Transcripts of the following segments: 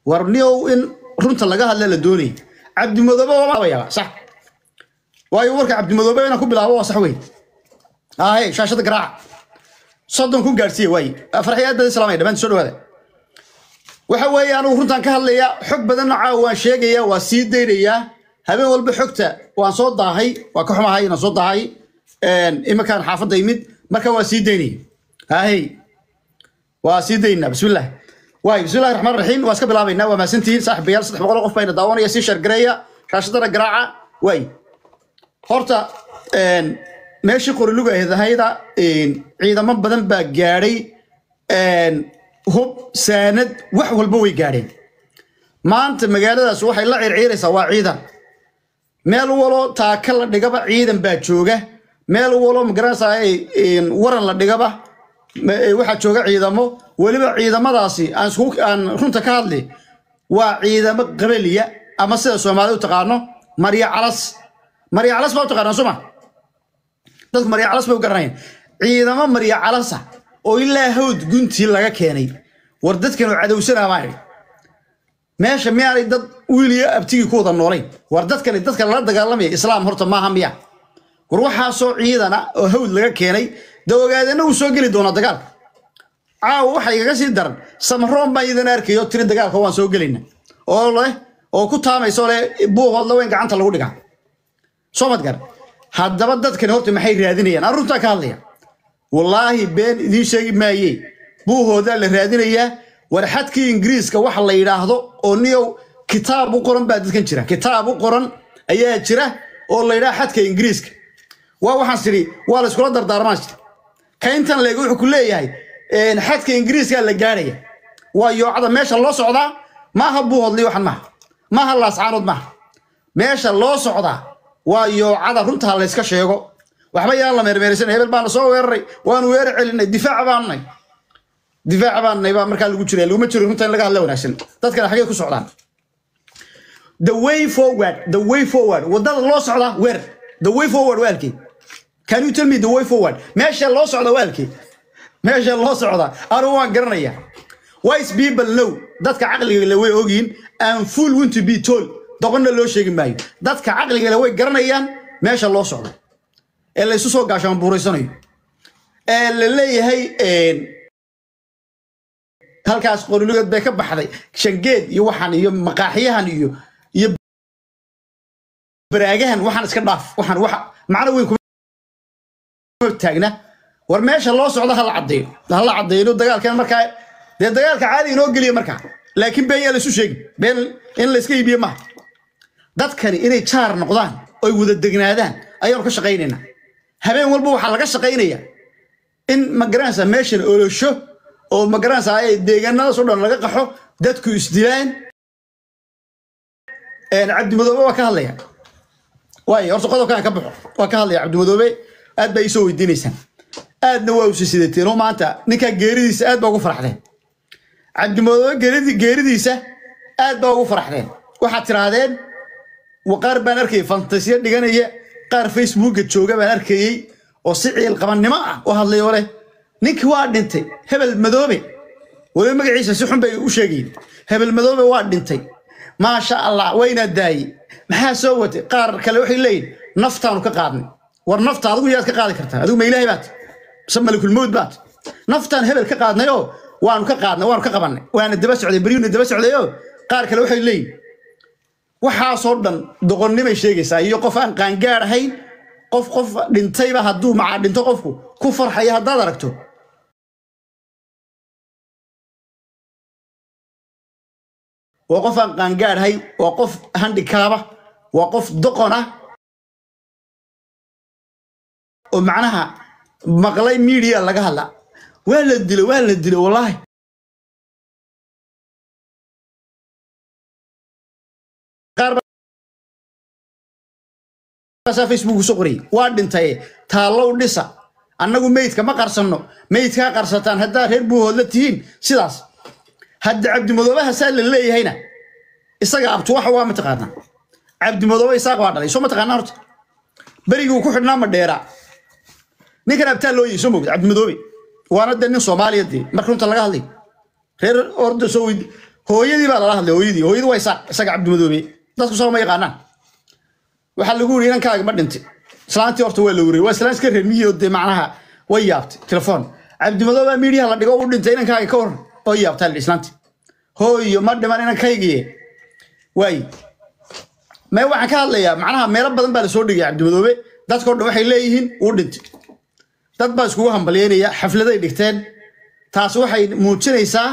war niyow in runta laga hadla la doonaya cabdimadoobe waaba sax waayo warka cabdimadoobe inaan ku bilaabo waa sax wey ahe shaashada garaaca soddon ku gaadhsiiya waaye farxiyaad bada islaamaya dhammaan soo dhawaada waxa weeye anugu runtaan ka hadlayaa xog badanna caawa waan sheegayaa waa sii daynayaa habeen walba xogta waan soo daahay waa ka xumahay inaan soo daahay iminkaan xaafadda imid marka waa sii daynaya ahey waa sii daynaa bismillah waay bismillahi raxmaan raxiim waa iska bilaabaynaa waa mahadsantihiin saaxiibayaal saddex boqol qof bayna daawanaya sii shargareeya shaashadana garaaca waay horta meeshii qoriluga ahayda ciidamo badan baa gaadhay hub saanad wax walba way gaadheen maanta magaaladaas waxay la circiiraysaa waa ciidan meel walo taaka la dhigaba ciidan baa jooga meel walo magaranaysaa waran la dhigaba waxaa jooga ciidamo weliba ciidamadaasi aan isku aan runta ka hadli waa ciidamo qabaliya ama sida soomaalida u taqaano marya calas marya calas baa u taqaanaa suma dadku marya calas bay u garanayaan ciidamo marya calasa oo ilaa hawd guntii laga keenay war dadkan oo cadowsanaa baan idhi meesha miyaanay dad wiiliyo abtigii ku wada noolayn war dadkani dadka lala dagaalamaya islaam horta maaha miya war waxaasoo ciidana oo hawd laga keenay da ogaadeenna uu soo geli doonaa dagaalka caawa waxa igaga sii daran samaroon baan idan arkayo tiri dagaalka waan soo gelayna oo leh oo ku taamayso leh buuhood laweyn gacanta lagu dhigaa soo madgar haddaba dadkani horta maxay raadinayaan aan runtaa ka hadlaya wallaahi been idiin sheegi maaye buuhoodaa la raadinayaa war xadkii ingiriiska waxa la yidhaahdo oo niyow kitaab u qoran baa dadkan jira kitaab u qoran ayaa jira oo la yidhaha xadka ingiriiska waa waxaan tidhi waa la iskula dardaarmaan jira ka intan leeg wuxuu ku leeyahay xadka ingiriiska la gaadhaya waa yoocada meesha loo socdaa maaha buuhoodli waxan maaha maaha laascaanood maaha meesha loo socdaa waa yoocada runtaa layska sheego waxba yaan la meermeeraysan hebel baana soo weeraray waanu weerar celinay difaac baannay difaac baannay baa markaa lagu jira laguma jiro runta in laga hadla wanaagsan dadkana xagee ku socdaan the way forward the way forward wadada loo socdaa weer the way forward waa halkee can you tell me the way forward meesha loo socda waa halkee meesha loo socda anu waan garanaya wise people know dadka caqliga le way ogyihin and full want to be told doqonna loo sheegi maayo dadka caqliga le way garanayaan meesha loo socda ee laysu soo gaashaan buuraysanayo ee la leeyahay halkaas qorilugeed bay ka baxday shangeed iyo waxaan iyo maqaaxiyahan iyo iyo baraagahan waxaan iska dhaaf waxaan waxa macno weyn kuma taagna war meesha loo socdo hala caddeeyo hala caddeeyo dagaalkan markaa dee dagaalka caadi inoo geliya markaa laakiin been yaa laysu sheegi been in layska iibiye maaha dadkani inay jaar noqdaan oy wada degnaadaan ayaanu ka shaqaynaynaa habeen walba waxaa laga shaqaynaya in magaranaysa meeshan olosho oo magaranaysa ay deegaanadaas oo dhan laga qaxo dadku isdilaan cabdimadoobe waa ka hadlaya waayo horta qodobkaan ka baxo waa ka hadlaya cabdimadoobe aad baa iisoo weydiinaysaan aadna waa usi sidateen oo maanta ninkaa geeridiisa aad baa ugu faraxdeen cabdimadoobe geeridiisa aad baa ugu faraxdeen waxaad tirahdeen qaar baan arkayay fantasiya dhiganaya qaar facebooka jooga baan arkayey oo si ciil qabannimo ah u hadlayo leh ninkii waa dhintay hebel madoobe waliba magaciisa si xun bay u sheegayin hebel madoobe waa dhintay maasha allah waynaa daayey maxaa soo watay qaar kale waxay leeyihin naftaanu ka qaadnay war nafta adigu yaad ka qaadi kartaa adigu ma ilaahay baat mise malakulmowd baat naftaan hebel ka qaadnay oo waanu ka qaadnay waanu ka qabannay waana daba socday beryuuna daba socday oo qaar kale waxay leeyihin waxaasoo dhan doqonnimay sheegaysaa iyo qof aan qaangaar ahayn qof qof dhintayba hadduu macaa dhinto qofku ku farxaya haddaad aragto waa qof aan qaangaar ahayn waa qof handikaaba waa qof doqon ah oo macnaha maqlay miidiya laga hadla waa la dilo waa la dilo wallaahi facebook soo qorayay waa dhintaye taallow dhisa annagu meydka ma qarsanno meydkaa qarsataan haddaa reer buuhood la tihiin sidaas hadda cabdimadoobaha saa la leeyahayna isaga abtuwaxa waa mataqaanaa cabdimadoobe isaaq waa dhalay soo mataqaanaa horta berigii uu ku xidhnaa ma dheeraa ninkan abtaa loo yihi soo mogda cabdimadoobe waana dee nin soomaaliya dee marka runta laga hadlay reer orda soo weydi hooyadii baa lala hadlay hooyadii hooyadii waa isaaq isaga cabdimadoobe dadku soo ma yaqaanaan waxaa lagu yiri inankaaga ma dhintay islaantii horta waa la weriyey waa islaan iska reer miyi oo dee macnaha way yaabtay telefoon cabdimadoobe miidiyaha la dhigo u dhintay inankaaga ka waran oo yaabtaa la islaantii hooyo ma dhiman inankaygiye waayi mee waxaan ka hadlayaa macnaha meelo badan baa lasoo dhigaya cabdimadoobe dadkao dhan waxay leeyihiin uu dhintay dad baa iskugu hambalyeynaya xafladay dhigteen taas waxay muujinaysaa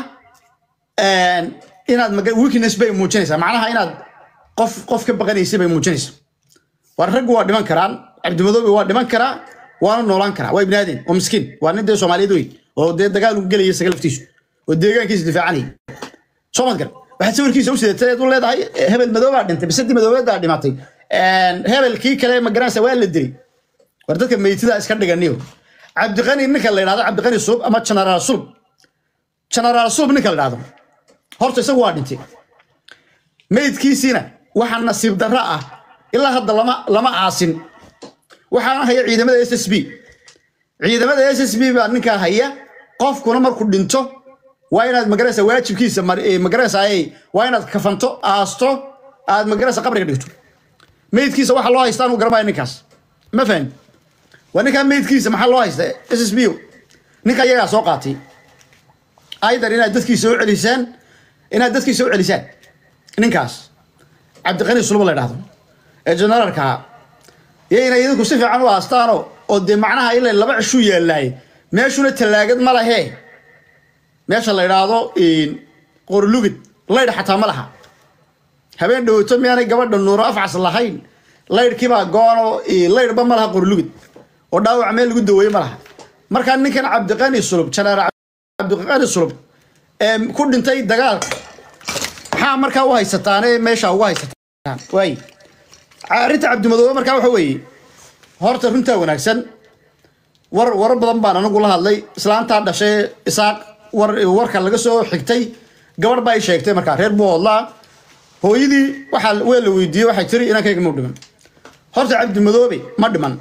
inaad maga- weakness bay muujinaysaa macnaha inaad qof qof ka baqanaysa bay muujinaysaa war raggu waa dhiman karaan cabdimadoobe waa dhiman karaa waana noolaan karaa waa ibnaadeen oo miskiin waa nin dee soomaaliyeed wey oo dee dagaal u gelaya isaga laftiisu oo deegaankiisa difaacanaya soo mad garan waxaad sawirkiisa u sidatay eed u leedahay hebel madoobaa dhintay bisadii madoobeedaa dhimatay hebelkii kale ma garanaysa waa la dilay war dadka meytida iska dhiganiyo cabdiqani ninka la yidhahdo cabdiqani sulub ama genaraal sulub genaraal sulub ninka la yidhahdo horta isagu waa dhintay meydkiisiina waxaa nasiib darro ah ilaa hadda lama lama aasin waxaana haya ciidamada s s b ciidamada s s b baa ninkaa haya qofkuna markuu dhinto waa inaad magaraysa waajibkiisa mar- eh, magaraysa ay waa inaad kafanto aasto aad magaraysa qabriga dhigto meydkiisa waxa loo haystaa anu garanaya ninkaas ma fahmi waa ninkaa meydkiisa maxaa loo haysta s s b ninka iyagaa soo qaatay aydan inaad dadkiisa u celisaan inaad dadkiisa u celisaan ninkaas cabdiqani sulub la dhahdo ee generaalka iyo inay idinku si fiican u aastaano oo dee macnaha ilaa laba cishu yaalaay meeshuna tallaagad ma lahee meesha la idhaahdo qorlugid laydh xataa ma laha habeen dhowto miyaanay gabadha nuuro afcas lahayn laydhkiibaa goono laydhba ma laha qorlugid oo dhaawac meel lagu daweeye ma laha markaa ninkan cabdiqani sulub janaar cabdiqani sulub ee ku dhintay dagaalka maxaa markaa u haysataane meesha ugu haysataan waay arrinta cabdimadoobe markaa waxa weeye horta runtaa wanaagsan war warar badan baan anigu la hadlay islaantaa dhashay isaaq war warka laga soo xigtay gabadh baa i sheegtay markaa reer buu hodlaa hooyadii waxaa waa la weydiiyey waxay tiri inankayga mau dhiman horta cabdimadoobe ma dhiman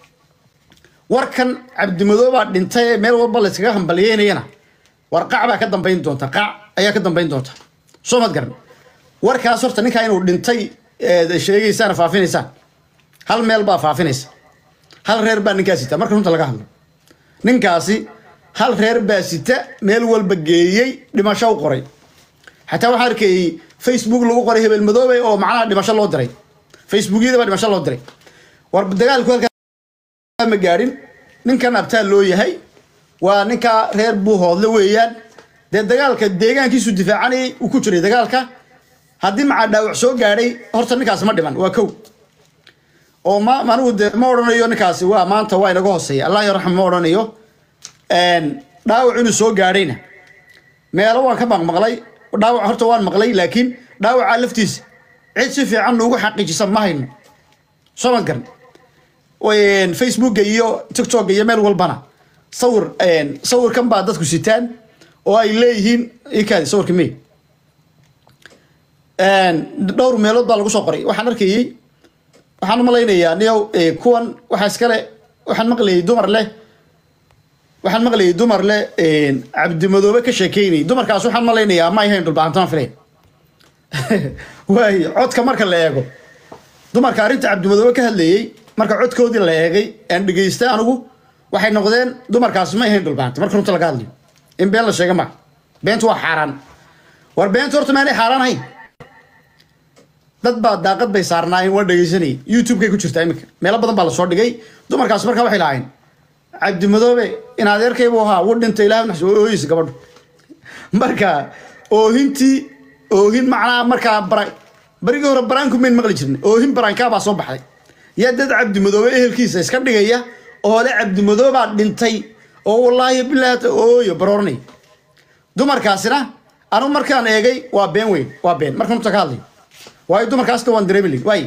warkan cabdimadoobaa dhintay ee meel walba layskaga hambalyeynayana war qac baa ka dambayn doonta qac ayaa ka dambayn doonta soo mad garan warkaas horta ninkaa inuu dhintay eed sheegaysaan faafinaysaan hal meel baa faafinaysa hal reer baa ninkaa sita marka runta laga hadlo ninkaasi hal reer baa sita meel walba geeyey dhimasho u qoray xataa waxaan arkayey facebook lagu qoray hebel madoobe oo macnaha dhimasho loo diray facebookyada baa dhimasho loo diray war dagaalku halkaa ma gaadhin ninkan abtaal loo yahay waa ninkaa reer buu hoodle weeyaan dee dagaalka deegaankiisu difaacanayay uu ku jiray dagaalka haddii macaa dhaawac soo gaadhay horta ninkaas ma dhiman waa kow oo ma anigu de ma odhanayo ninkaasi waa maanta waa inaga hooseeya allah yarxam ma odhanayo dhaawac inuu soo gaadhayna meelo waan ka maqmaqlay dhaawac horta waan maqlay laakiin dhaawaca laftiisa cid si fiican nuugu xaqiijisa ma hayno soo ma garan facebooka iyo tiktoka iyo meel walbana sawir sawirkan baa dadku sitaan oo ay leeyihiin ikaadi sawirka me dhowr meelood baa lagu soo qoray waxaan arkayey waxaan u malaynayaa niyow kuwan waxaa iskale waxaan maqlayay dumar leh waxaan maqlayay dumar leh cabdimadoobe ka sheekeynay dumarkaas waxaan malaynayaa ma ahayn dhulbaantaman filayn waayo codka marka la eego dumarka arrinta cabdimadoobe ka hadlayey marka codkoodii la eegay aan dhegeystay anigu waxay noqdeen dumarkaas ma ahayn dhulbaanta marka runta laga hadlayo in been la sheega ma beentu waa xaaraan war beentu horta maanay xaaraan ahayn dad baa daaqad bay saarnaayeen waa dhegeysanayay youtube-kay ku jirtaa iminka meelo badan baa lasoo dhigay dumarkaas marka waxay lahayn cabdimadoobe in adeerkaybu ahaa wuu dhintay ilaah naxs oo ooyeysa gabadhu marka oohintii oohin macnaha markaa bara barigii hore baraanku mayn maqli jirnay oohin baraankaa baa soo baxday yaa dad cabdimadoobe ehelkiisa iska dhigaya oo le cabdimadoobaa dhintay oo wallaahi bilaata ooyo barooranay dumarkaasina anu markaan eegay waa been weyn waa been markaan uta ka hadlayo waayo dumarkaasna waan dareemi waay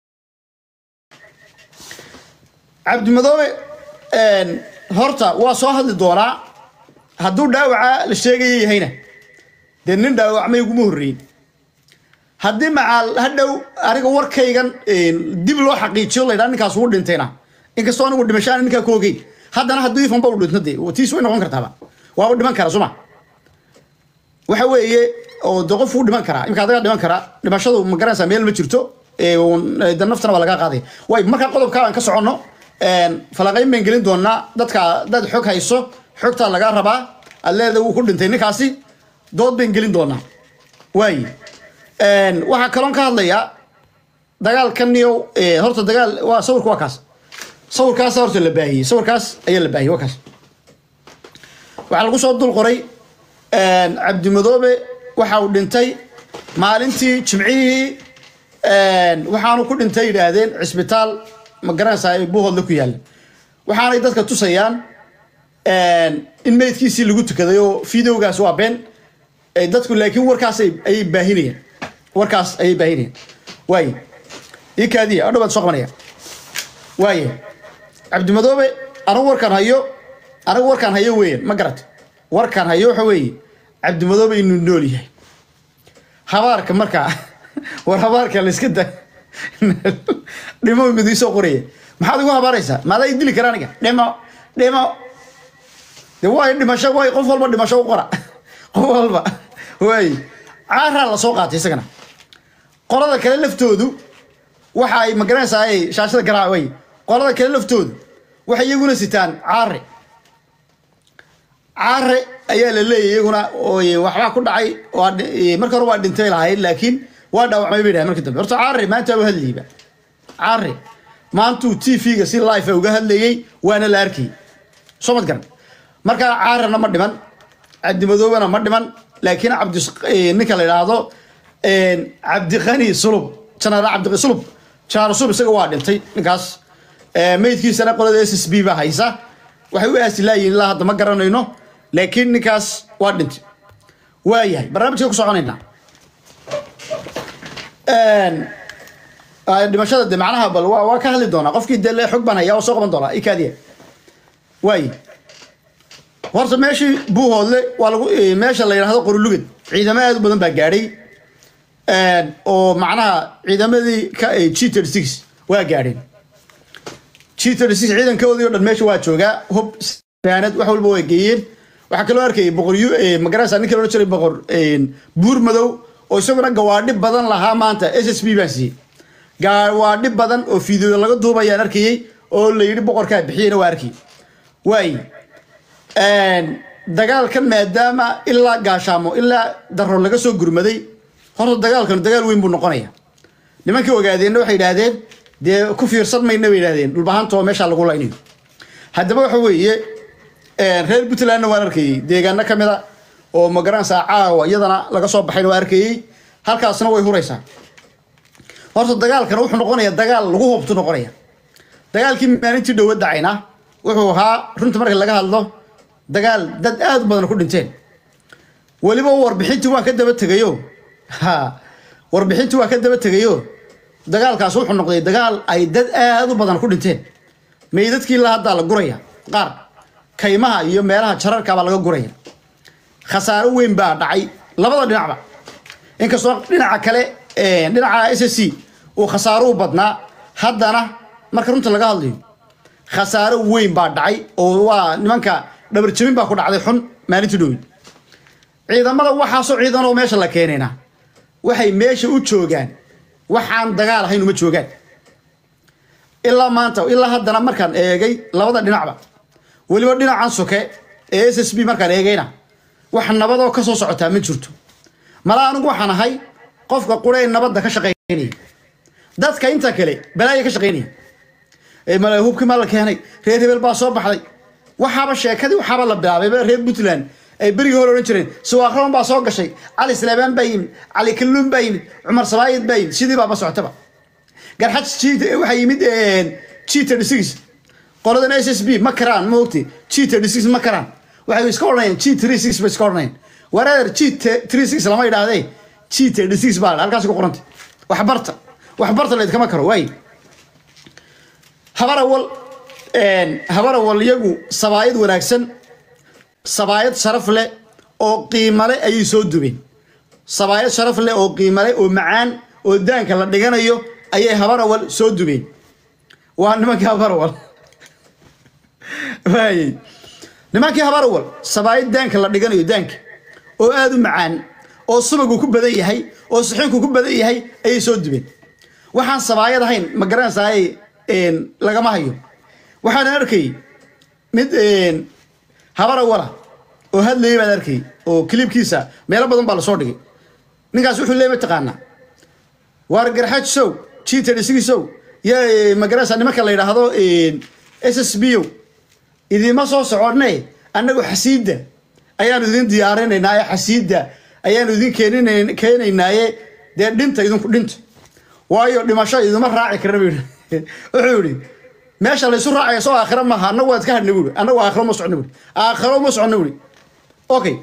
cabdimadoobe horta waa soo hadli doonaa hadduu dhaawaca la sheegaya yahayna dee nin dhaawacmay uguma horreyin haddii macaal hadhow aniga warkaygan dib loo xaqiijiyo laydhaa ninkaas ugu dhintayna inkastoo anigu dhimashaan ninkaa ku ogeyn haddana hadduu ifanba u dhinto dee tiis way noqon kartaaba waaba dhiman kara suma waxa weeye oo de qof wuu dhiman karaa imika adagaa dhiman karaa dhimashadu ma garanaysaa meel ma jirto ee, uun, ee, de naftana waa laga qaaday way markaa qodobka aan ka soconno een, falanqayn baan gelin doonaa dadka dad xog hayso xogtaa lagaa rabaa aad leeda wuu ku dhintay ninkaasi dood baan gelin doonaa waay Een, waxaa kaloon ka hadlayaa dagaalkan iyo ee, horta dagaal waa sawirka waa kaas sawirkaas horta la baahiyey sawirkaas ayaa la baahiyey waa kaas waxaa lagu soo dul qoray een, cabdimadoobe waxa uu dhintay maalintii jimcihii een, waxaanu ku dhintay yidhaahdeen cisbitaal ma garanaysaa ee buuhoodle ku yaalla waxaanay dadka tusayaan een, in meydkiisii lagu tukaday oo videogaas waa been ee, dadku laakiin warkaas ay- ayay baahinayaan warkaas ayay baahinayaan waay ii kaadiya adhow baad soo qabanaya waaye cabdimadoobe anigu warkaan hayo anigu warkaan hayo weeyaan ma garat warkaan hayo waxa weeye cabdimadoobe inuu nool yahay habaarka markaa war habaarka la iska da dhimo mid ii soo qoraya maxaad igu habaaraysaa maadaa i dili kara aniga dhimo dhimo de waay dhimasho waay qof walba dhimasho u qora qof walba waay caaraa la soo qaatay isagana qolada kale laftoodu waxa ay magaranaysaa ay shaashada garaac way qolada kale laftoodu waxay iyaguna sitaan caare caare ayaa la leeyahy iyaguna ooy waxbaa ku dhacay waa dhi- marka hore waa dhintay lahayd laakiin waa dhaawacmay bay dhahay markii dambe horta caare maanta u hadlayba caare maantuu t v-ga si life uga hadlayey waana la arkayy soo mad garan marka caarena ma dhiman cabdimadoobena ma dhiman laakiin cabdi ninka la yidhaahdo cabdiqani sulub janaal cabdiqani sulub janaal sulub isaga waa dhintay ninkaas Eh, meydkiisana qolada s s b baa haysa waxay u aasi laayihin ilaa hadda ma garanayno laakiin ninkaas waa dhintay waayahay barnaamijka ku soconaynaa Een, ah, dhimashada de macnaha bal waa waa ka hadli doonaa qofkii de le xog baan hayaa oo soo qaban doonaa ikaadiya waaye horta meeshii buuhoodle waa lagu eh, meesha la yidhaahdo qorulugad ciidamo aad u badan baa gaadhay Een, oo macnaha ciidamadii ka g thirty six waa gaadheen g thirty six ciidankoodii oo dhan meesha waa joogaa hub saanad wax walba waa geeyeen waxaa kaloo arkayay boqor yu magarasa ninka loola jiray boqor buur madow oo isaguna gawaadhi badan lahaa maanta s s b baan siiyey gawaadhi badan oo fiideo laga duubayaan arkayey oo la yidhi boqorkaa bixiyena waa arkayay waay dagaalkan maadaama ilaa gaashaamo ilaa daro laga soo gurmaday horta dagaalkan dagaal weyn buu noqonaya nimankii ogaadeenna waxay yidhaahdeen dee ku fiirsan mayna bay yidhahdeen dhulbahantoo meesha lagu laynayo haddaba waxa weeye reer puntlandna waan arkayey deegaano ka mid a oo magaranaysaa caawa iyadana laga soo baxayna waa arkayey halkaasna way huraysaa horta dagaalkan wuxuu noqonaya dagaal lagu hubtu noqonaya dagaalkii maalintii dhowa dacayna wuxuu ahaa runta marka laga hadlo dagaal dad aad u badan ku dhinteen weliba warbixintii waan ka daba tegayo ha warbixintii waan ka daba tegayo dagaalkaas wuxuu noqday dagaal ay dad aad u badan ku dhinteen meydadkii la haddaa la guraya qaar kaymaha iyo meelaha jararka baa laga guraya khasaaro weyn baa dhacay labada dhinacba inkastoo dhinaca kale dhinaca s s c uu khasaaro u badnaa haddana marka runta laga hadlayo khasaaro weyn baa dhacay oo waa nimanka dhabarjabin baa ku dhacday xun maalintii dhowey ciidamada waxaasoo ciidan oo meesha la keenayna waxay meesha u joogaan waxaan dagaal ahayn uma joogaan ilaa maanta ilaa haddana markaan eegay labada dhinacba weliba dhinacan soke ee s s b markaan eegayna wax nabadoo ka soo socotaa ma jirto mala anigu waxaan ahay qofka quree nabadda ka shaqaynaya dadka inta kale balaaya ka shaqaynaya ee mala hubkii maa la keenay reer hebel baa soo baxday waxaaba sheekadii waxaaba la bilaabay reer puntland ay berigii hore odhan jireen suwaaqraban baa soo gashay cali sleebaan baa yimid cali kalluun baa yimid cumar sabaayid baa yimid sidii baaba socotaba garxaj waxaa yimid g thirty six qoladan s s b ma karaan ma ogti g thirty six ma karaan waxay iska odhanayaan g three six bay iska odhanayaan wareer g three six lama idhaahdee g thirty six baa halkaas ku qoranta waxbarta waxbarta laydkama karo waay habarawal habarawal iyagu sabaayad wanaagsan sabaayad sharaf leh oo qiimale ayay soo dubeen sabaayad sharaf leh oo qiimale oo macaan oo daanka la dhiganayo ayay habarawal soo dubeen waa nimankii habarawal waayey nimankii habarawal sabaayad daanka la dhiganayo daanka oo aada u macaan oo subagu ku badan yahay oo suxuunku ku badan yahay ayay soo dubeen waxaan sabaayad ahayn ma garanaysaay lagama hayo waxaan arkay mid habara wala oo hadlayay baan arkay oo kilibkiisa meelo badan baa lasoo dhigay ninkaas wuxuu leey mataqaanaa waar garxaj sow gtdsigiisow ya magaranaysa nimanka la yidhaahdo s s b o idiima soo soconne annagu xasiidda ayaanu idin diyaarinaynaaye xasiidda ayaanu idin keenin keenaynaaye dee dhinta idinku dhinta waayo dhimasho idima raaci karna bu wuxuu yihi meesha laysu raacaya soo aakhira maaha annagu waad ka hadhna buuri annagu aakhiro ma socno buuri aakhiro ma socno buuri okay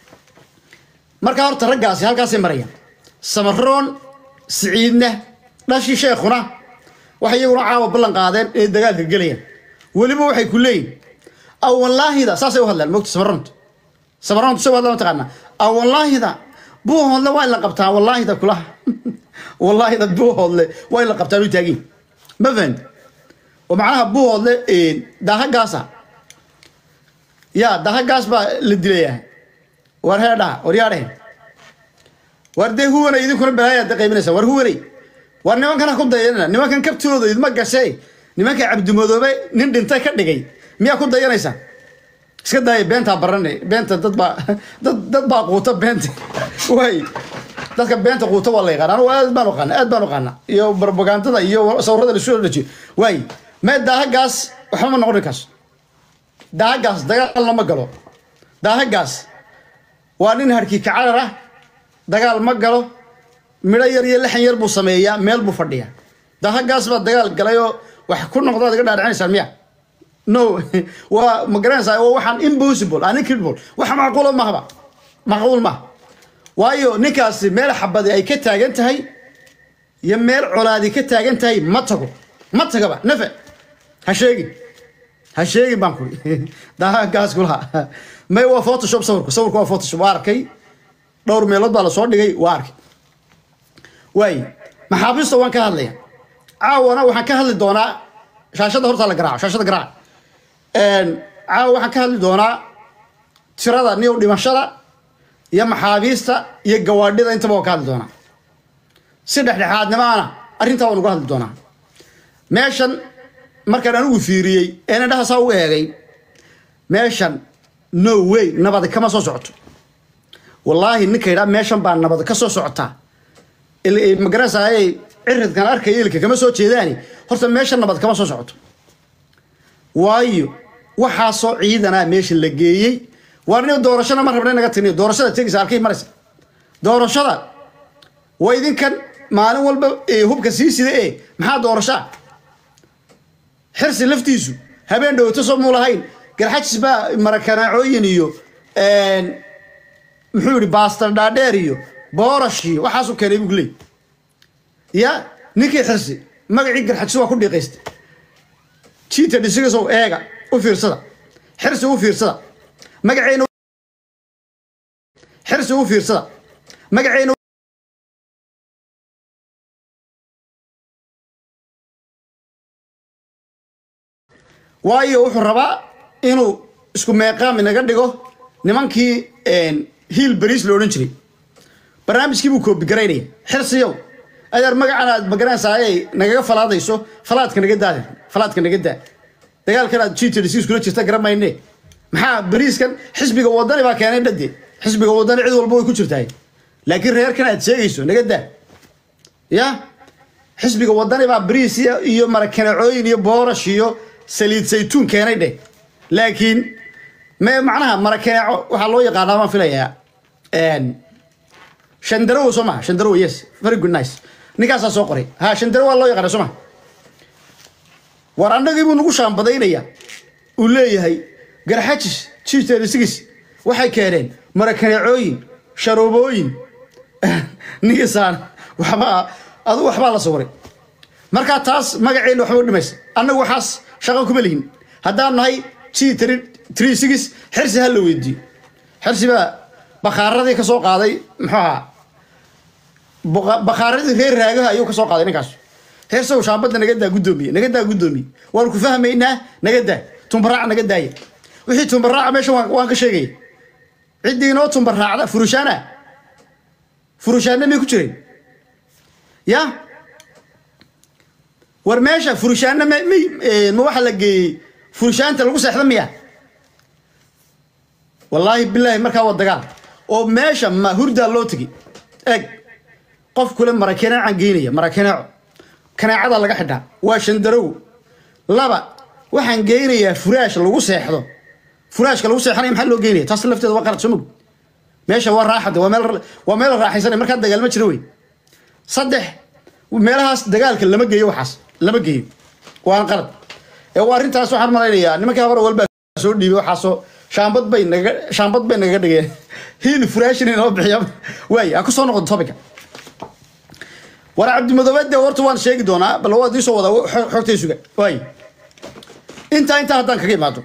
markaa horta raggaasi halkaasay marayaan samaroon siciidna dhashii sheekhuna waxay iyaguna caawa ballan qaadeen inay dagaalka gelayaan weliba waxay ku leeyihin aw wallaahida saasay u hadlaan mogta samaroonta samaroonta say u hadlaan mataqaanaa aw wallaahida buuhoodle waa in la qabtaa wallaahida kulaha wallaahida buuhoodle waa in la qabtaa u taagin ma fahamti oo macnaha buuhoodle daahagaasa yaa daahagaas baa la dilayaa war heedhaha war yaa dhehen war dee huwanay idinkuna balaayaad da qaybinaysa war huwanay war nimankana ku dayanana nimankan kabtooda idma gashay nimanka cabdimadoobe nin dhintay ka dhigay miyaa ku dayanaysaa iska daaya beentaa barane beenta dad baa dad dad baa quuta beenta waay dadka beenta quuta waa la yaqaana anugu aad baan uqaana aad baan uqaana iyo barbagandada iyo sawirada lasu dhajiyo waay mee daahagaas waxba ma noqon kaas daahagaas dagaal lama galo daahagaas waa nin harkii kacarar ah dagaal ma galo midho yar iyo lixan yar buu sameeyaa meel buu fadhiyaa daahagaas baa dagaal galay oo wax ku noqdaad iga dhaadhicinaysaan miya no waa ma garanaysaa waa waxaan impossible aan incredible wax macquula mahaba macquul maaha waayo ninkaasi meel xabadi ay ka taagan tahay iyo meel colaadi ka taagan tahay ma tago ma tagaba nafe ha sheegin ha sheegin baan kuri daagaas kulaha may waa photoshop sawirku sawirku waa photoshop waa arkay dhowr meelood baa lasoo dhigay waa arkay waay maxaabiista waan ka hadlaya caawana waxaan ka hadli doonaa shaashada horta la garaaco shaashada garaaca caawa waxaan ka hadli doonaa tirada niyow dhimashada iyo maxaabiista iyo gawaadhida intaba waan ka hadli doonaa si dhexdhexaadnimaana arrintaa waan uga hadli doonaa meeshan markaan anigu fiiriyey een indhaha saa u eegay meeshan no way nabad kama soo socoto wallaahi ninka yidhaa meeshan baa nabad ka soo socotaa magaranaysaay ciridkan arkaya ilka kama soo jeedaani horta meesha nabad kama soo socoto waayo waxaasoo ciidanaa meesha la geeyey waarniyo doorashana ma rabna naga tiniyo doorashada tegaysa halkay maraysa doorashada waa idinkan maalin walba hubka sii sida ee maxaa doorashaa xirsi laftiisu habeen dhowto soo muulahayn garxajis baa marakanaacooyin iyo muxuu yihi baastar dhaadheer iyo boorash iyo waxaasuu keenay buu leey ya ninkii xirsi magacii garxajis waa ku dhiiqaystay jiita dhisigasow eega u fiirsada xirsi u fiirsada magaceena xirsi u fiirsada magaceena waayo wuxuu rabaa inuu isku meeqaam inaga dhigo nimankii hiil bariis la odhan jiray barnaamijkii buu koobigaraynaya xirsiyow adeer magacan aad magaranaysaayay nagaga falaadayso falaadka naga daada falaadka naga daa dagaalkan aad gtdc iskula jirta garamayne maxaa bariiskan xisbiga wadani baa keenay dhade xisbiga wadani cid walba way ku jirtahay laakiin reerkan aad sheegayso naga daa ya xisbiga wadani baa bariis iyo marakanacooyin iyo boorash iyo saliid saytuun keenay dheh laakiin me macnaha marakanaaco waxaa loo yaqaanaa baan filayaa shandarow soo maha shandarow yes very good nice ninkaasaa soo qoray ha shandarow waa loo yaqaana soo maha war annagii buu nagu shaambadaynaya uu leeyahay garxajis jiiteerisigis waxay keeneen marakaneecooyin sharoobooyin ninkisaan waxbaa adu waxbaa la sawiray markaa taas magaceena waxba u dhimaysa annagu waxaas shaqo kuma lihin haddaan nahay g tree six xirsi ha la weydiiyo xirsi baa bakhaaradii ka soo qaaday muxuu ahaa bakhaaradii reer raagaha ayuu ka soo qaaday ninkaas heersow shaambadda naga daa guddoomiye naga daa guddoomiye waanu ku fahmaynaa naga daa tumbaraaca naga daaya wixii tumbaraaca meesha waan ka sheegaya ciddii inoo tumba raacda furushaana furushaanna may ku jireen ya war meesha furushaanna ma may ma waxaa la geeyey furushaanta lagu seexda miya wallaahi bilaahi markaa waa dagaal oo meesha ma hurdaa loo tegi eeg qof kule marakanaacan geynaya marakanaaco kanaacada laga xidhaa waa shandarow laba waxaan geynayaa furaash lagu seexdo furaashka lagu seexanaya maxaa loo geynaya taas lafteeda waa qalad soo mog meesha waa raaxada waa meel waa meel raaxaysanay markaa dagaal ma jiro wey saddex meelahaas dagaalka lama geeyo waxaas lama geeyo waan qalad ee waa arrintaas waxaan malaynayaa nimankii hore walbaa soo dhiibay waxaasoo shaambad bay naga shaambad bay nagaga dhigeen hiil furaashin inoo bixiya waay ha ku soo noqon topica war cabdimadoobe dee horta waan sheegi doonaa bal waad iisoo wadaa xo- xogtay suga waay intaa intaa haddaan kaga imaado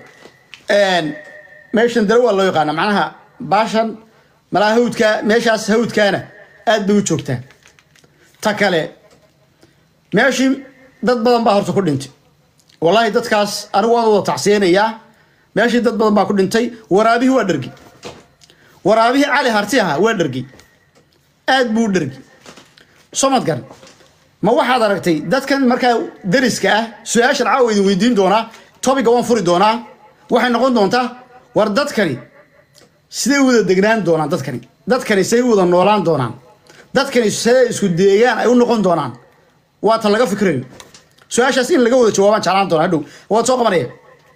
meeshan dare waa loo yaqaana macnaha baashan malaa hawdka meeshaas hawdkaana aad bay u joogtaa ta kale meeshii dad badan baa horta ku dhintay wallaahi dadkaas anigu waan wada tacsiyeynayaa meeshii dad badan baa ku dhintay waraabihii waa dhergi waraabihii cali harti ahaa waa dhergi aad buu u dhergi somadkan ma waxaad aragtay dadkan markaa dariska ah su-aashan caawa idin weydiin doonaa topiga waan furi doonaa waxay noqon doontaa war dadkani siday u wada degnaan doonaan dadkani dadkani siday u wada noolaan doonaan dadkani siday isku deegaan ay u noqon doonaan waa ta laga fikrayo su-aashaas in laga wada jawaabaan jeclaan doonaa hadhow waad soo qabanaya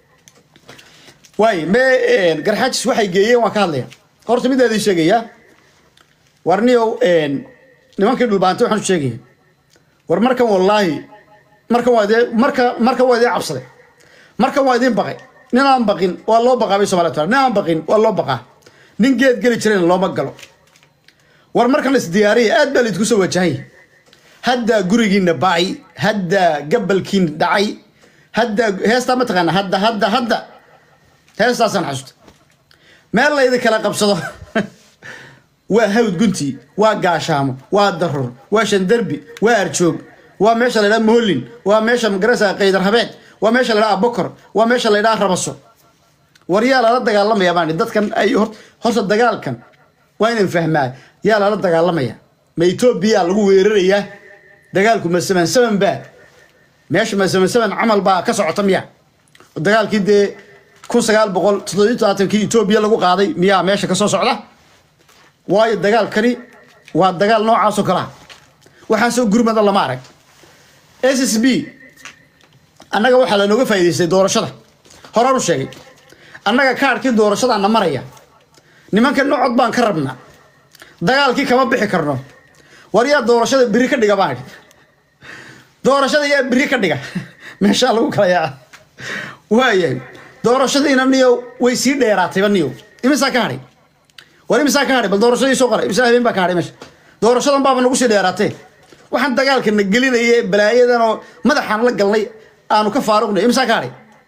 waay me garxaajis waxay geeyeen waan ka hadlaya horta midaa idin sheegaya war niyow nimankii dhulbaantay waxaan u sheegaya war markan wallaahi markan waa idee marka markan waa idin cabsaday markan waa idin baqay nin aan baqin waa loo baqaa bay somalia taa nin aan baqin waa loo baqaa nin geed geli jirayna looma galo war markan isdiyaariya aad baa laydinku soo wajahay haddaa gurigiina ba'ay haddaa gabalkiina dhacay haddaa heestaa ma taqaana hadda hadda hadda heestaasaan xasuusta meel laydin kala qabsado waa hawd gunti waa gaashaamo waa darur waa shandarbi waa arjoog waa meesha la ydhaha moholin waa meesha magarasa qaydar habeed waa meesha la ydhaha bokor waa meesha la ydhaha rabaso war yaa lala dagaalamaya baan dadkan ay hor- horta dagaalkan waa inan fahmaa yaa lala dagaalamaya ma etoobiya lagu weerarayaa dagaalku ma saman saman baa meesha ma saman saman camal baa ka socota miya dagaalkii dee kun sagaal boqol toddobiyi todobaatankii etoobiya lagu qaaday miyaa meesha ka soo socda waayo dagaalkani waa dagaal noocaasoo kale ah waxaasoo gurmada lama arag s s b annaga waxaa lanooga faa'iidaystay doorashada horaan u sheegay annaga kaarkii doorashadaana maraya nimanka nocod baan ka rabnaa dagaalkii kama bixi karno war yaa doorashada biri ka dhiga baan idhi doorashada yaa biri ka dhiga meeshaa lagu kala yaa waayahay doorashadiina niyo way sii dheeraatayba niyo imisaa ka hadhay war imisaa ka hadhay bal doorashadii soo qoray imisaa habeen baa ka hadhay meesha doorashadan baaba nagu sii dheeraatee waxaan dagaalka na gelinaya balaayadan oo madaxaan la galnay aanu ka faaruqnay imisaa ka hadhay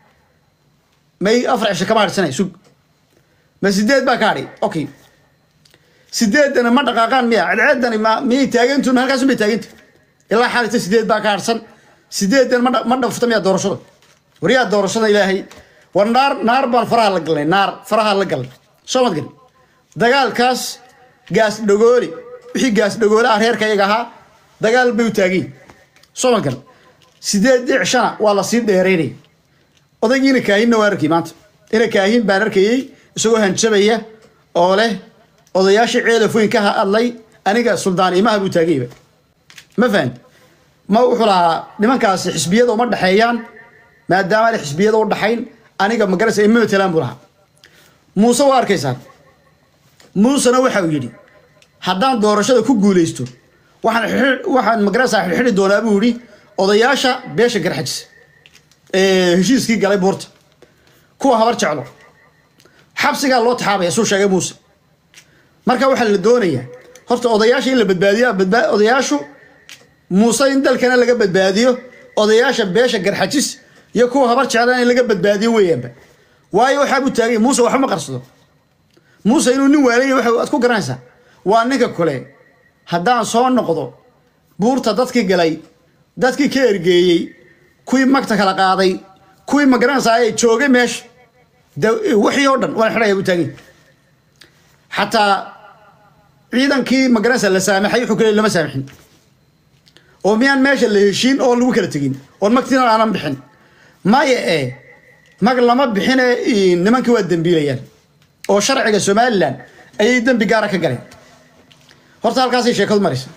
may afar cisho kama hadhsanay sug ma sideed baa ka hadhay okay sideedana ma dhaqaaqaan miya cadceedani ma miyay taagantuun halkaasun bay taaganta ilaa xaalita sideed baa ka harsan sideedan ma dha- ma dhafta miya doorashada waryaa doorashada ilaahay war naar naar baan faraha la galnay naar faraha la galnay soo mad gal dagaalkaas gaas dhagooli wixii gaas dhagoole ah reerka iyaga ahaa dagaal bay u taagiin soo mad gal sideed dhicshana waa la sii dheeraynaya odaygiina kaahinna waan arkay maanta ina kaahin baan arkayey isagoo hanjabaya oo leh odayaashii ceelafoyn ka hadlay aniga suldaan imaha buu taagayba ma fahan ma wuxuu lahaa nimankaasi xisbiyada uma dhexeeyaan maadaama aanay xisbiyada u dhaxayn aniga magarasa ima matelaan buu lahaa muuse waa arkaysaan muusena waxa uu yidhi haddaan doorashada ku guulaysto waxaan xidhi- waxaan magarasa xidhxidhi doonaa buu yidhi odayaasha beesha garxajis ee heshiiskii galay buurta kuwa habar jeclo xabsigaa loo taxaabaya suu sheegay muuse marka waxaa la doonayaa horta odayaasha in la badbaadiyo badba- odayaashu muuse in dalkana laga badbaadiyo odayaasha beesha garxajis iyo kuwa habar jeclaan in laga badbaadiyo weeyaanba waayo waxaa buu taagay muuse waxba ma qarsado muuse inuu nin waalaya waxa aad ku garanaysaa waa ninka kule haddaan soo noqdo buurta dadkii galay dadkii ka ergeeyey kuwii magta kala qaaday kuwii ma garanaysaa ee joogay meesha de wixii oo dhan waan xidhaya buu taagay xataa ciidankii magaranaysa la saamaxay wuxuu kale lama saamaxin oo miyaan meesha la heshiin oo lagu kala tegin oon magtiina aanan bixin maya e mag lama bixine nimankii waa dembiilayaan oo sharciga somalilan ayay dembi gaara ka galeen horta halkaasay sheekadu maraysa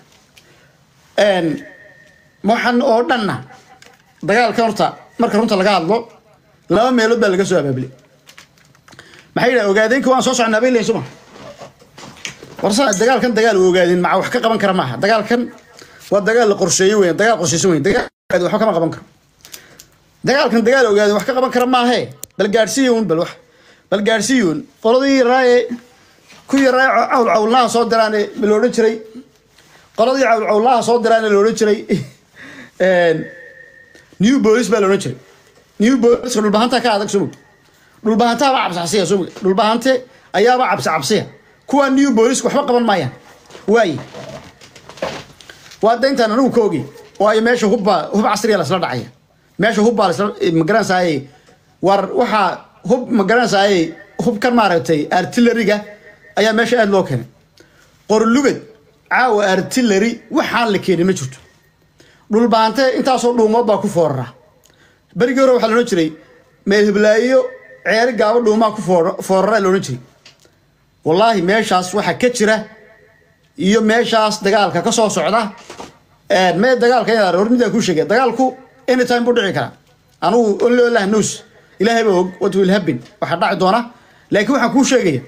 waxaan oo dhanna dagaalkan horta marka runta laga hadlo laba meelood baa laga soo abaabulay maxay yidhaha ogaadeenka waan soo socnaa bay leeyihin suma warsa dagaalkan dagaal u ogaadeen maca wax ka qaban kara maaha dagaalkan waa dagaal la qorsheeyey weyn dagaal qorsheysan weyn dagaal waxba kama qaban karo dagaalkan dagaal ogaadeen wax ka qaban kara maahe bal gaadhsiiyuun bal wax bal gaadhsiiyuun qoladii yaraaye ku yaraaye cawl cawlnaha soo diraane ma la odhan jiray qoladii cawl cawlnaha soo diraane la odhan jiray new bolis baa la odhan jiray new boliska dhulbahantaa ka adag sumug dhulbahantaaba cabsicabsiya sumug dhulbahante ayaaba cabsi cabsiya kuwa new boliska waxba qaban maayaan waaye waa dayntaan anigu ka ogi waayo meesha hubba hub casriya lasla dhacaya meesha hubbaa lasla magaranaysaay war waxaa hub magaranaysaay hubkan maaragtay artilleriga ayaa meesha aada loo keenay qorlugad caawa artillery waxaan la keenin ma jirto dhulbaante intaasoo dhuumood baa ku foorara berigii hore waxaa la odhan jiray meel hiblaayo ceeri gaabo dhuumaa ku foorara la odhan jiray wallaahi meeshaas waxaa ka jira iyo meeshaas dagaalka ka soo socda mee dagaalka inaad hor midaan kuu sheegay dagaalku anytime buu dhici karaa anugu only allah knows ilaahay baa og what will happen waxaa dhaci doona laakiin waxaan kuu sheegaya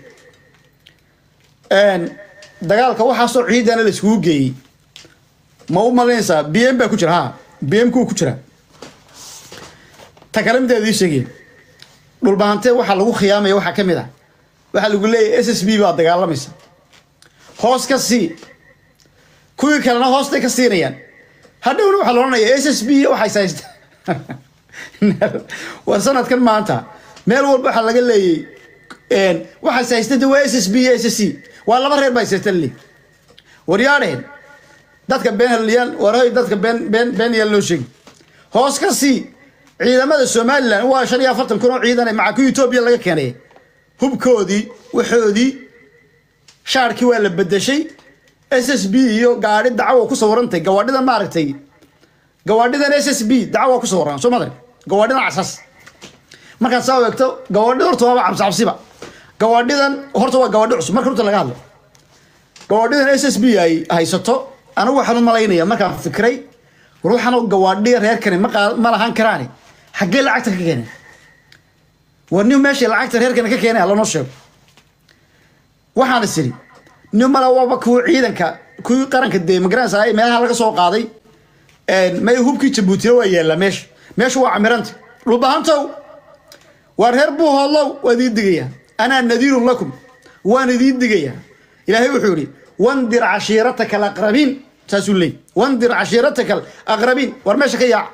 dagaalka waxaasoo ciidana la iskugu geeyey ma u malaynaysaa b m baa ku jira ha b m ku ku jira ta kale midaad ii sheegeen dhulbahante waxaa lagu khiyaamaya waxaa ka mid ah waxaa lagu leeyahay s s b baa dagaalamaysa hoos ka sii kuwii kalena hoostay ka siinayaan hadhowna waxaa la odhanaya s s b waxays haysta war sanadkan maanta meel walba waxaa laga leeyay waxays haysta de waa s s b iyo s s c waa laba reer baa haysata le waryaadheen dadka been halyaal warhoy dadka been been been yaal loo sheegi hoos ka sii ciidamada somalilan waa shan iyo afartan kun oo ciidan maca ku etoobiya laga keenay hubkoodii waxoodii shaarkii waa la bedeshay s s b iyo gaadhi dacawa ku sawirantay gawaadhidan maaragtay gawaadhidan s s b dacawa ku sawiran soo madan gawaadhidan casas markaad saa eegto gawaadhida horta waaba cabsi cabsiba gawaadhidan horta waa gawaadhi cusub marka horta laga hadlo gawaadhidan s s b ay haysato anigu waxaan u malaynaya markaan fikray ruuxan gawaadhiya reerkani ma lahaan karaani xaggee lacagta ka keeneen war nin meeshay lacagta reerkani ka keenay lanoo sheego waxaan is idhi nin mala waaba kuwa ciidanka kuwii qaranka dee magaranaysa meelaha laga soo qaaday may hubkii jabuutina waa yaallaa meesha meesha waa camiranta dhulbahantow waa reer buu hoodlow waa idiin digaya anaa nadiirun lakum waan idiin digaya ilaahay wuxuu yidhi wandir cashiirataka alaqrabiin saasuu leey wandir cashiirataka alaqrabiin war meesha ka yaac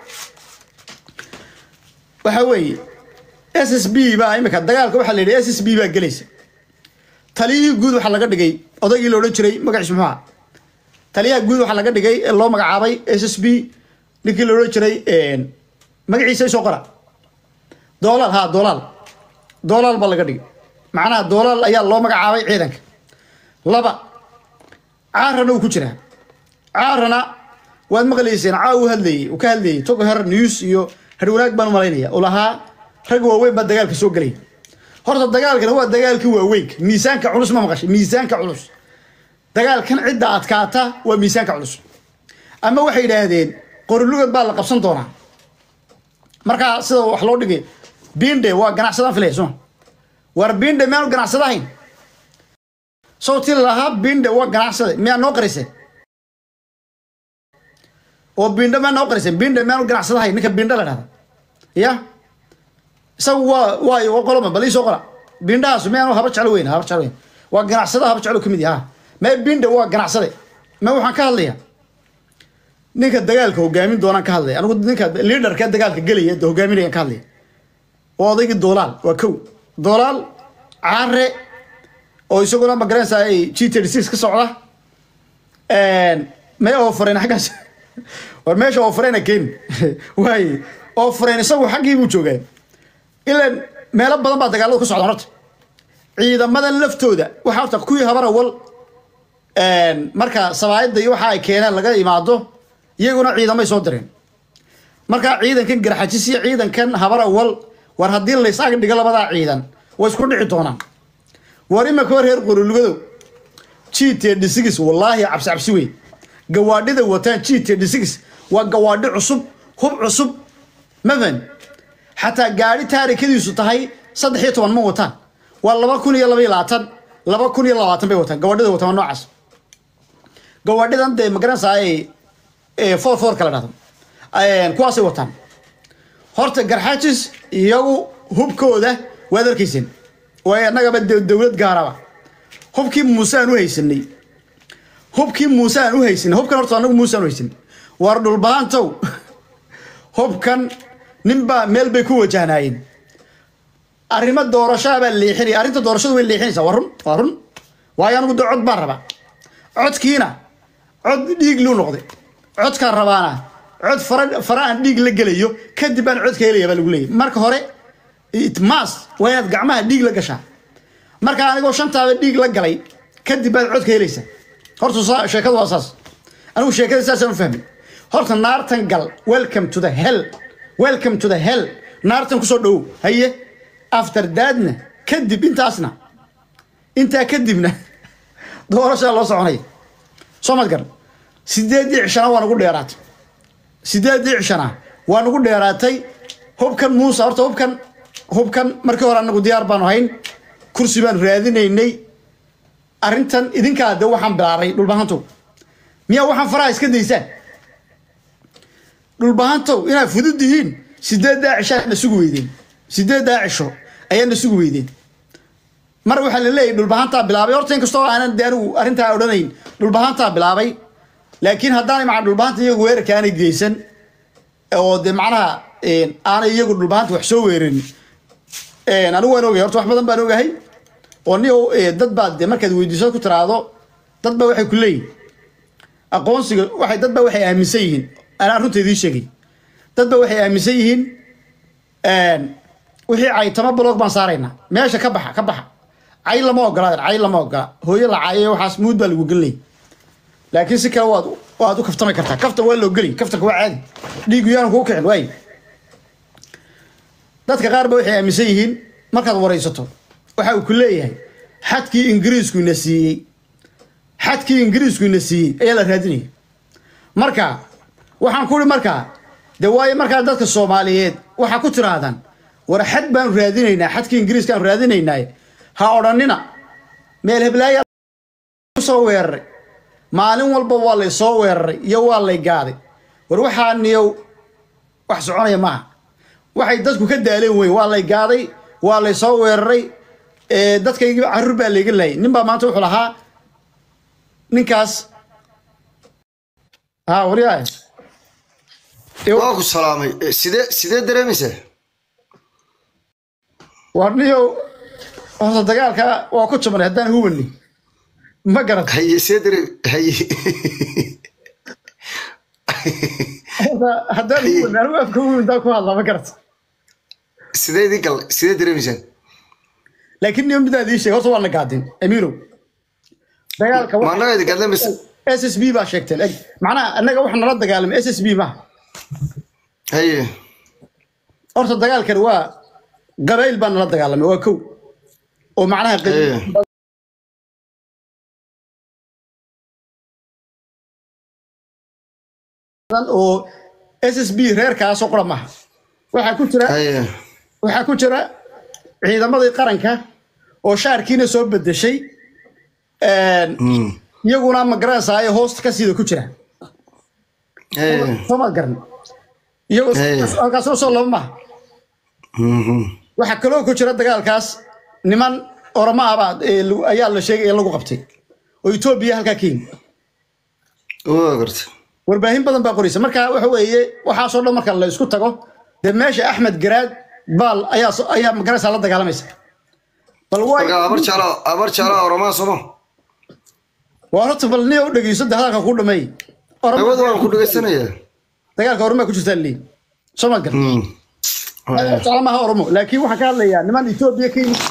waxa weeye s s b baa imika dagaalka waxaa la yidhi s s b baa gelaysa taliyihii guud waxaa laga dhigay odaygii la odhan jiray magaciis muxuu aha taliyaha guud waxaa laga dhigay ee loo magacaabay s s b ninkii la odhan jiray magaciisa isoo qora doolaal ha doolaal doolaal baa laga dhigay macnaha doolaal ayaa loo magacaabay ciidanka laba caarana uu ku jiraa caarana waad maqlayseen caa uu hadlayey uu ka hadlayey togo her news iyo harwanaag baan u malaynaya uu lahaa rag waaweyn baa dagaalka soo gelaya horta dagaalkana waa dagaalkii waaweynka miisaanka culus ma maqashay miisaanka culus dagaalkan cidda adkaata waa miisaanka culus ama waxay yidhaahdeen qorilugad baa la qabsan doonaa markaa sida wax loo dhigay binde waa ganacsadaan filaya soma war binde miyaanu ganacsada ahayn soo ti lahaa binde waa ganacsada miyaa noo qariseen oo binde miyaa noo qariseen binde miyaanu ganacsada ahayn ninka binde la dhahda ya isagu waa waayo waa qoloma bal iisoo qola bindhahaas miyaanu haba jeclo weyn haba jeclo weyn waa ganacsada haba jeclo kamid yaha mee binde waa ganacsade me waxaan ka hadlaya ninka dagaalka hogaamin doonaan ka hadlaya anigu ninka liaderka dagaalka gelaya de hogaaminayaan ka hadlaya waa odaygii doolaal waa kow doolaal caare oo isaguna magaranaysa ay g thirty six ka socda may oofareen xaggaas war meesha oofareena keeni waaye oofareen isagu xaggii buu joogaa ilan meelo badan baa dagaaladu ka socdaan horta ciidamadan laftooda waxaa horta kuwii habar awal marka sabaayadda iyo waxa ay keeneen laga imaado iyaguna ciidamay soo direen markaa ciidankan garxajis iyo ciidankan habar awal war haddii laysaag dhigo labadaa ciidan way isku dhici doonaan war imaka war reer qorolugadow g tdhis wallaahi cabsi cabsi wey gawaadhida wataan g tdhis waa gawaadhi cusub hub cusub mafan xataa gaadhi taarikadiisu tahay saddex iyo toban ma wataan waa laba kun iyo laba iyo labaatan laba kun iyo labaatan bay wataan gawaadhida wataan waa noocaas gawaadhidan dee magaranaysaa foor foor kala dhahdo kuwaasay wataan horta garxajis iyagu hubkooda waad arkayseen way annagaba dowlad gaaraba hubkii muuse aan u haysanay hubkii muuse aan u haysanay hubkan horta anagu muuse aan u haysanay war dhulbahantow hubkan ninbaa meel bay ku wajahnaayeen arrimo doorashaabaa leexinaya arrinta doorashadu way leexinaysaa waa run waa run waayo anigu de cod baan rabaa codkiina cod dhiig luu noqday codkaan rabaana cod fara fara aan dhiig la gelayo kadib baan codka helaya baa lagu leeyahy marka hore itmaas waa inaad gacmaha dhiig la gashaa marka anigoo shantaaba dhiig la galay kadib baad codka helaysaa horta sheekadu waa saas anigu sheekada saasaan u fahmay horta naartan gal welcome to the hell welcome to the hell naartan kusoo dhowow haye after daadna kadib intaasna intaa kadibna doorashaa loo soconaya soo mad garan sideedii cishana waa nagu dheeraatay sideedii cishana waa nagu dheeraatay hubkan muuse horta hubkan hubkan markii hore anagu diyaar baanu hayn kursi baan raadinaynay arrintan idinkaa de waxaan bilaabay dhulbahantow miyaa waxaan faraha iska daysaan dhulbahantow inaad fudud yihiin sideeddaa cisho ayaad na sugi weydeen sideeddaa cisho ayaad na sugi weydeen mar waxaa la leeyahy dhulbahantaa bilaabay horta inkastoo aanan de anigu arrintaa odhanayn dhulbahantaa bilaabay laakiin haddaanay maca dhulbahanta iyagu weerarka aanay geysan oo de macnaha aanay iyagu dhulbahanta wax soo weerarin anigu waan ogahay horta wax badan baan ogahay oo ni dad baa de markaad weydiisad ku tiraahdo dad baa waxay ku leeyihin aqoonsiga waxay dad baa waxay aaminsan yihiin anaa runta idiin sheegay dad baa waxay aaminsan yihiin wixii caytama blog baan saaraynaa meesha ka baxa ka baxa cay lama ogolaaden cay lama ogola hooyo la caayay waxaas muud baa lagu gelinay laakiin si kale waad waad u kaftami kartaa kaftan waa loo geli kaftanka waa caadi dhiigu yaanu kugu kicin waay dadka qaar ba waxay aaminsan yihiin markaad waraysato waxa uu ku leeyahay xadkii ingiriisku ina siiyey xadkii ingiriisku ina siiyey ayaa la raadinaya marka waxaan ku uri markaa de waayo markaa dadka soomaaliyeed waxaa ku tiraahdaan war xad baanu raadinaynaa xadkii ingiriiska aanu raadinaynaa ha odhanina meel heblaaya soo weeraray maalin walba waa lay soo weeraray iyo waa lay gaaday war waxaa niyow wax soconaya maaha waxay dadku ka daaleen weyn waa lay gaaday waa lay soo weeraray dadkaygii carruur baa layga laayay nin baa maanta wuxuu lahaa ninkaas ha waryaa waa ku salaamay sidee sidee dareemaysaa war niyow horta dagaalka waa ku jabnay haddaan hubanni ma garat haye see dare haye haddaan hubanni anigu afka huban intaan ku hadlaa ma garat sidee idin gal sidee dareemaysaan laakiin niyo midaan idiin sheegay horta waa la gaadin amiirow dagaalka ma annaga idin gadlamaysa s s b baa sheegteen eg macnaha annaga waxa nala dagaalamay s s b maaha haye horta dagaalkan waa qabaa'il baa nala dagaalamay waa kow oo macnaha qabiil haye badan oo s s b reerkaasoo qura maaha waxaa ku jira haye waxaa ku jira ciidamadii qaranka oo shaarkiina soo bedeshay Mm. iyaguna magaranaysaa ay hoosta ka siida ku jira haye soomaad garan iyagoo Hey. halkaasoo soo laba maaha Mhm. waxaa kaloo ku jira dagaalkaas niman oroma abaa ayaa la sheegay in lagu qabtay oo etoobiya halkaa kenya waa garta warbaahin badan baa qoraysa marka waxa weeye waxaasoo dhan marka la isku tago dee meesha axmed garaad baal ayaa so- ayaa magaranaysaa la dagaalamaysa bal waay marka abar jecla abar jecla oromaa sooma waa horta bal niya u dhegeyso de hadalka ku dhameey Oroma- awad waan ku dhegaysanayaa dagaalka oromaa ku jirtaa leeyi soo ma garan Mm. Haye. jecla maaha oromo laakiin waxaan ka hadlayaa niman etoobiya ka yimid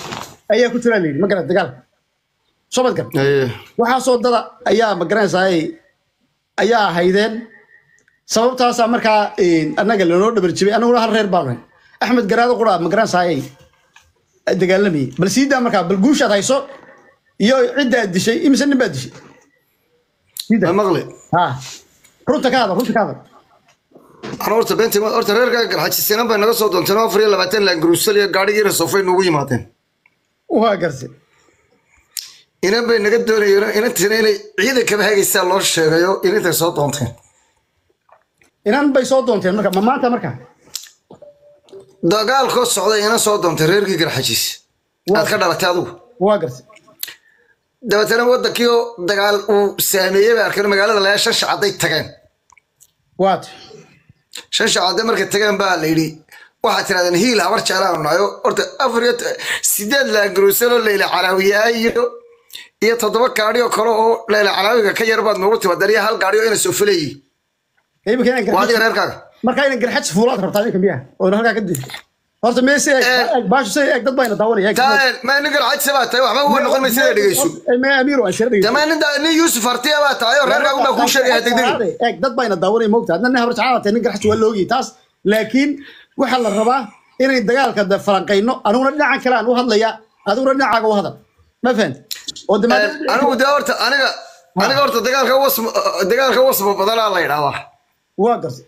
ayaa ku jira layidhi ma garan dagaalka soo mad gar Haye. waxaasoo dada ayaa ma garanaysaa ayaa haydeen sababtaasaa markaa annaga lanoo dhabar jibay annaguna hal reer baanu hayn axmed garaado qura ma garanaysaa dagaalamayay bal siidaa markaa bal guushaad hayso iyo ciddaad dishay imise nin baad dishay ma maqli ha runta ka hadal runta ka hadal ana horta beentii ma horta reerka garxajisinan bay naga soo doonteen afar iyo labaatan laangaruusal iyo gaadhigiina sofay noogu yimaadeen waa garse inan bay naga doonayeen inantiina inay ciidankaba hagaysaa loo sheegayo inantay soo doonteen inan bay soo doonteen marka ma maanta marka dagaalkoo socday inan soo doontay reerkii garxajiis aad ka dhalatay adigu waa garse dabeetana wadankii oo dagaal uu saameeyey bay arkeen magaalada layaa shan shacadday tageen waat shan shacadday markay tageen baa la yidhi waxaad tirahdeen hiil habar jeclaanu nahayo horta afar iyo sideed laangaruusanoo leyla calaawiyaa iyo iyo toddoba gaadhi oo kale oo leyla calaawiga ka yar baad noogu timaadeen iyo hal gaadhi oo ina soo fulayi imika inaan waa adiga garxaj reerkaaga marka inaan garxaj fuulaad rabtaa idinka miyaa oo halkaa ka dishay horta meese eeg baashu say eeg dad bayna daawanaya eeg taa ma nin garxajisa baa tahay waxba uga noqon maysa dhegeyso ma amiiro aan shir dhegeyso dama nin nin yuusuf artiya baa tahay oo reerkaagu baa kuu sheegaya degdeg eeg dad bayna daawanaya moogta adna nin habar jeclaad tahay nin garxaj waa loogiyi taas laakiin waxaa la rabaa inay dagaalka da falanqayno aniguna dhinacan kale aan u hadlaya adiguna dhinacaaga u hadal ma fahanti oo de maadaama- anigu dee horta aniga aniga horta dagaalka wasmo dagaalka wasmo badanaa la yidhahdaa waa garse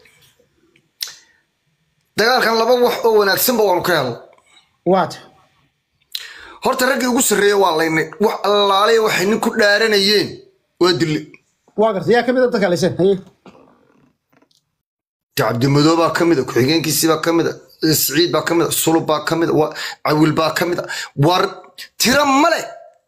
dagaalkan laba wax oo wanaagsanba waanu ka helno waat horta raggii ugu sarreeya waa laynay wax allaaliya waxay nin ku dhaaranayeen waa dille waa garse yaa kamid a dadka laysen haye cabdimadoo baa ka mid a ku-xigeenkiisii baa ka mid a siciid baa ka mid a sulub baa ka mid a wa- cawil baa ka mid a war tira male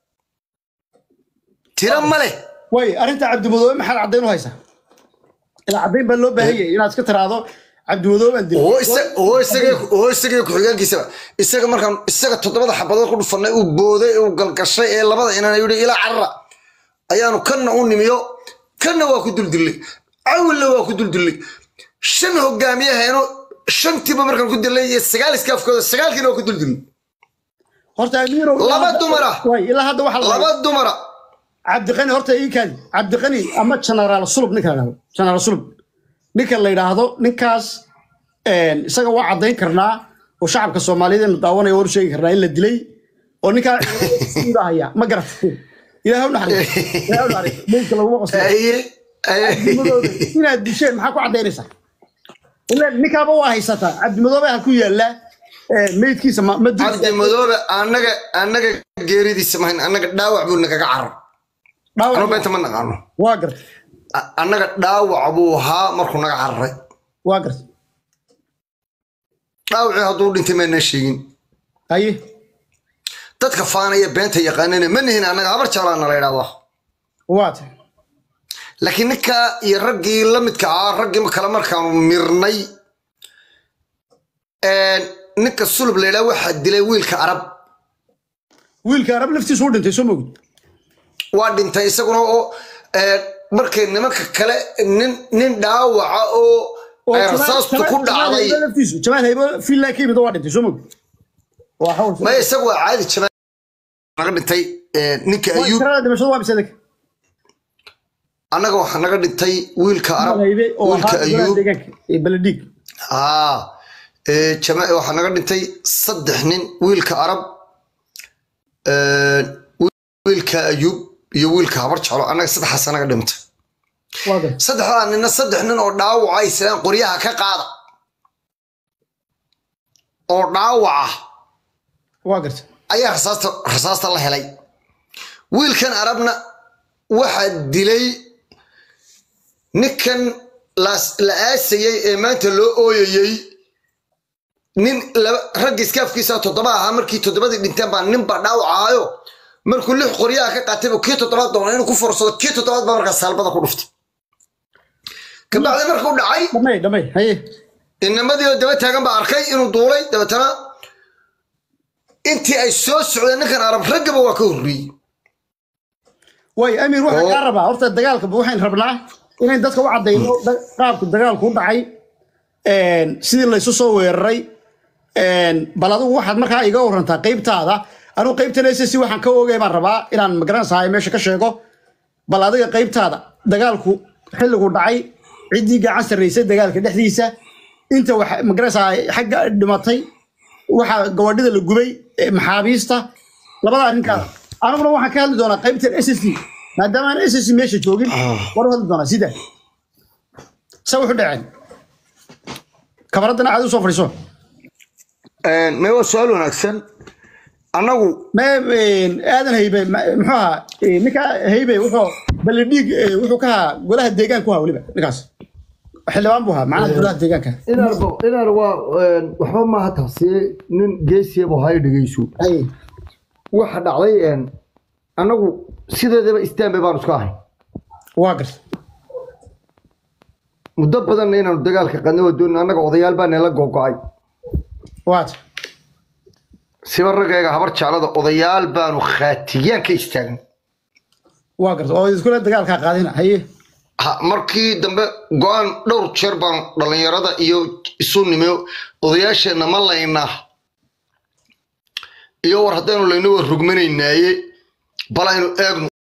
tira male way arrinta cabdimadoobe maxaad caddayn u haysaa ilaa caddayn baa loo baahan yahay inaad iska tiraahdo cabdimadoobe aan dilay oo isa- oo isaga oo isagii ku-xigeenkiisaba isaga markaan isaga toddobada xabadood ku dhufanay uu booday uu galgashay ee labada inaan yidhi ilaa carra ayaanu kanna u nimiyo kanna waa ku duldillay cawilna waa ku duldillay shan hogaamiyaheeno shantiiba markaan ku dilay iyo sagaal iskaafkooda sagaalkiina waa ku duldillay horta amiiro Laba dumar ah. way ilaa hadda waxaa la laba dumara cabdiqani horta ii kaadi cabdiqani ama generaal sulub ninka la yidhahdo generaal sulub ninka la yidhaahdo ninkaas een, isaga waa caddayn karnaa oo shacabka soomaaliyeed inu daawanaya war sheegi karnaa in la dilay oo ninkaa haya ma garata ilaahay u naxariis ilaahay u naxariis meydka laguma qoslo aye aye cabdimadoobe inaad disheen maxaa ku caddaynaysaa ilaa ninkaaba waa haysataa cabdimadoobe ha ku yaalla ee, meydkiisa ma ma dil cabdi madoobe annaga annaga geeridiisa mahayn annaga dhaawac buu nagaga carar anuu dhaawac beenta ma naqaano waa garta A- annaga dhaawac buu ahaa markuu naga cararay waa garta dhaawacii hadduu dhintay maanaa sheegin haye dadka faanaya beenta yaqaanana ma nihin annaga habar jeclaana la yidhahdaa waa ta laakiin ninkaa iyo raggii la midka ahaa raggii kale markaanu mirnay ninka sulub la yidhaha waxaa dilay wiilka arab wiilka arab laftiisu u dhintay soo mogid waa dhintay isaguna oo eh, markay nimanka kale nin nin dhaawaca oo ay rasaastu ku dhacday laftiisu jamaal haybo fiilaa ka yimid waa dhintay soo mogid waa hawl ma isagu waa caadi jabaan naga dhintay eh, ninka ayuub tirada dhimashadu waa bisadek annaga waxaa naga dhintay wiilka arab haybe oo wiilka ahaa ayuub deegaanka ee baladhiig aa ee, jama waxaa naga dhintay saddex nin wiilka arab ee, wiilka ayuub iyo wiilka habar jeclo annaga saddexaas naga dhintay waa garta saddexdaa ninna saddex nin oo dhaawaca islaan qoryaha ka qaada oo dhaawaca waa garta ayaa rasaasta rasaasta la helay wiilkan arabna waxaa dilay ninkan laas- la aasayey ee maanta loo ooyayey nin laba ragga iskaafkiisa toddoba ahaa markii toddobadii dhinteen baa nin baa dhaawac ahaayo markuu lix qoryaha ka qaatay buu kii toddobaad doona inuu ku forsado kii toddobaad baa markaa saalbada ku dhuftay kabacdi markuu dhacay dhamay dhamay haye inamadii oo daba taagan baa arkay inuu duulay dabeetana intii ay soo socdeen ninkan arab raggaba waa ka horreeyey way amiir waxaan Oo. kaa rabaa horta dagaalka waxaan rabnaa inayn dadka u caddayno da- qaabku dagaalku u dhacay sidii laysu soo weeraray bal adigu waxaad markaa iga warantaa qaybtaada anigu qaybtan ss waxaan ka oogay baan rabaa inaan magaranaysahay meesha ka sheego bal adiga qaybtaada dagaalku xilligu dhacay ciddii gacan sarraysay dagaalka dhexdiisa inta wax magaranaysahay xagga dhimatay waxa gabadhida la gubay ee maxaabiista labada arrinkaada aniguna waxaan ka hadli doonaa qaybtan ss maadaama aan ss meesha joogin war u hadli doonaa sida se wuxu dhaceen kabaraddana aad u soo fadhiiso me waa su-aal wanaagsan annagu ma aadan haybe ma- muxuu ahaa eh, ninka haybe wuxuu balidhiig eh, wuxuu ka ahaa golaha deegaanku ahaa weliba ninkaas xildhibaan buu ahaa macnaha golaha deegaanka inaarba inaar waa een, waxba maaha taasi nin geesiyabu hay dhegeyso Ay, waxa dhacday een, annagu sideedaba istaanbe baanu iska ahay waa garta muddo badanna inaanu dagaalka qadna waa doonina annaga odayaal baa nala gogo-ay waata siba ragayga habar jeclada odayaal baanu khaatiyaan ka istaagin waa garta oo iskula dagaalkaa qaadina haye Ha, markii dambe go-aan dhowr jeer baan dhallinyarada iyo isu nimiyo odayaasheenna ma laynaa iyo war haddaynu layna waa rugmanaynaaye bal aynu eegno